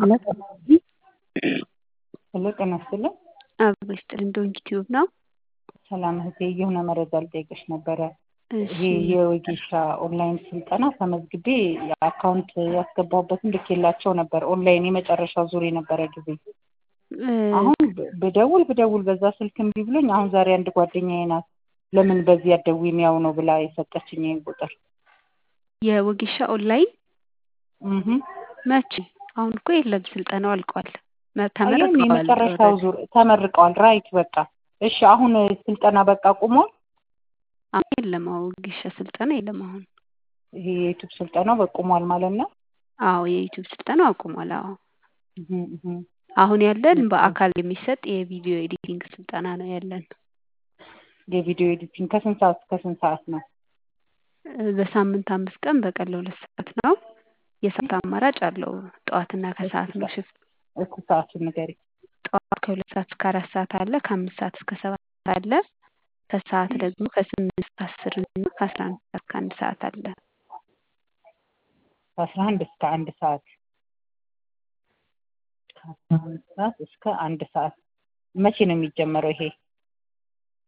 ሄሎ ሄሎ ጤና ይስጥልኝ። አበባ ይስጥልኝ። ዶንኪ ቲዩብ ነው። ሰላም እህቴ፣ የሆነ መረጃ ልጠይቅሽ ነበረ። እሺ ይሄ የወጌሻ ኦንላይን ስልጠና ተመዝግቤ አካውንት ያስገባሁበትን ልኬላቸው ነበር። ኦንላይን የመጨረሻው ዙር የነበረ ጊዜ እ አሁን ብደውል ብደውል በዛ ስልክ እምቢ ብሎኝ፣ አሁን ዛሬ አንድ ጓደኛዬ ናት ለምን በዚህ አትደውይም ያው ነው ብላ የሰጠችኝ ይሄን ቁጥር የወጌሻ ኦንላይን እህ መቼ? አሁን እኮ የለም፣ ስልጠናው አልቋል። መ- አየን ተመርቀዋል የመጨረሻው ኦልሬዲ። ዙር ተመርቀዋል። ራይት በቃ እሺ። አሁን ስልጠና በቃ ቁሟል። አሁን የለም። አዎ ወጌሻ ስልጠና የለም አሁን። ይሄ የዩቱብ ስልጠናው በቁሟል ማለት ነው። አዎ የዩቲዩብ ስልጠናው አቁሟል። አዎ እህ እህ አሁን ያለን በአካል የሚሰጥ የቪዲዮ ኤዲቲንግ ስልጠና ነው ያለን። የቪዲዮ ኤዲቲንግ ከስንት ሰዓት እስከ ስንት ሰዓት ነው? እ በሳምንት አምስት ቀን በቀን ለሁለት ሰዓት ነው። የሰዓት አማራጭ አለው። ጠዋትና ከሰዓት ነው ሽፍት። እስኪ ሰዓቱን ንገሪ። ጠዋት ከሁለት ሰዓት እስከ አራት ሰዓት አለ። ከአምስት ሰዓት እስከ ሰባት ሰዓት አለ። ከሰዓት ደግሞ ከስምንት እስከ አስር እና ከአስራ አንድ ሰዓት እስከ አንድ ሰዓት አለ። ከአስራ አንድ እስከ አንድ ሰዓት ከአስራ አንድ ሰዓት እስከ አንድ ሰዓት መቼ ነው የሚጀመረው ይሄ?